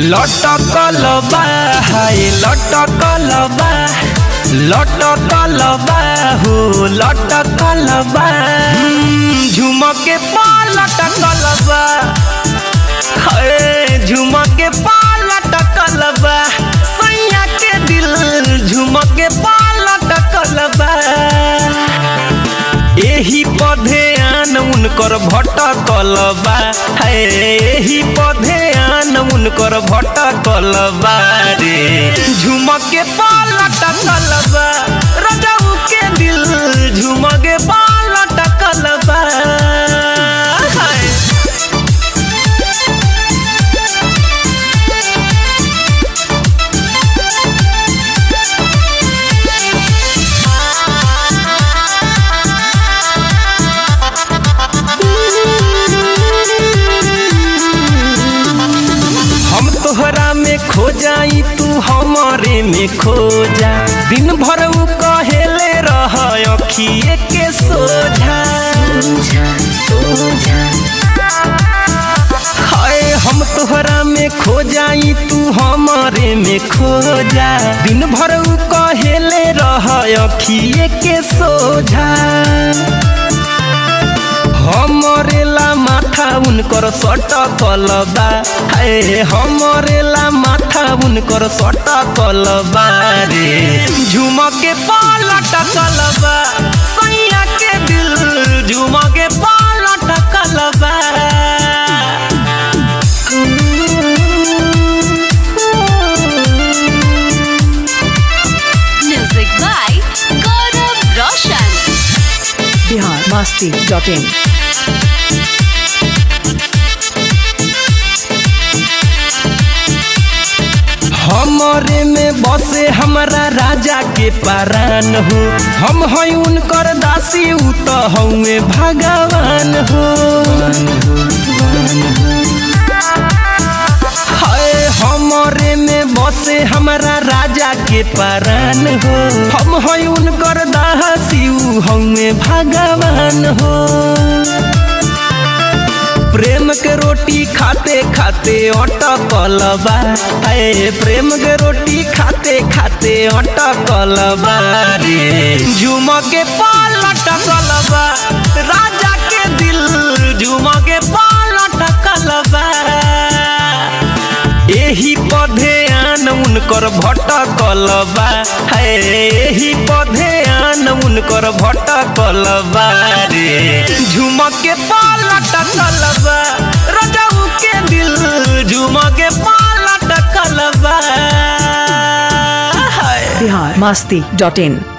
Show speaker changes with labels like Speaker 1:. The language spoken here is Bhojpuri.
Speaker 1: लटकल बा हाय लटकल बा लटकल बा हो लटकल बा झुमके पा लटकल बा हाय झुमके पा लटकल बा सैया के दिल झुमके पा लटकल बा एही पधे आन उनकर भटकल बा है एही पधे आन उनकर भटकल बा रे झुमके पालटकल बा रजऊ के दिल झुमके पालटकल बा हाय हम तोहरा में खो जाई तू हमारे में खो जा दिन भर उ कहेले रह अखिए के सोझा हाय हम तोहरा में खो जाई तू हमारे में खो जा दिन भर उ कहेले रह अखिए के सोझा हमरे ला माथा उनकर सटकल बा हे हमरे ला माथा उनकर सटकल बा रे झुमके पालटकल बा सैया के दिल झुमके पालटकल बा
Speaker 2: Music by Gaurav Roshan.
Speaker 3: Bihar Masti dot in
Speaker 1: हमरे में बसे हमारा राजा के पारान हो हम हैं उनकर दासी उ तो हउए भगवान हो हाय हमरे में बसे हमारा राजा के पारान हो हम हैं उनकर दासी उ हउए भगवान हो प्रेम के रोटी खाते खाते अटकल बा हाय प्रेम के रोटी खाते खाते अटकल बा रे झुमके पाल अटकल बा राजा के दिल झुमके पाल अटकल बा एही पधे आन उनकर भटकल बा है एही पधे आन उनकर भटकल बा रे झुमके पालटकल बा रजऊ के दिल झुमके पालटकल बा हाय
Speaker 3: बिहार मस्ती डॉट इन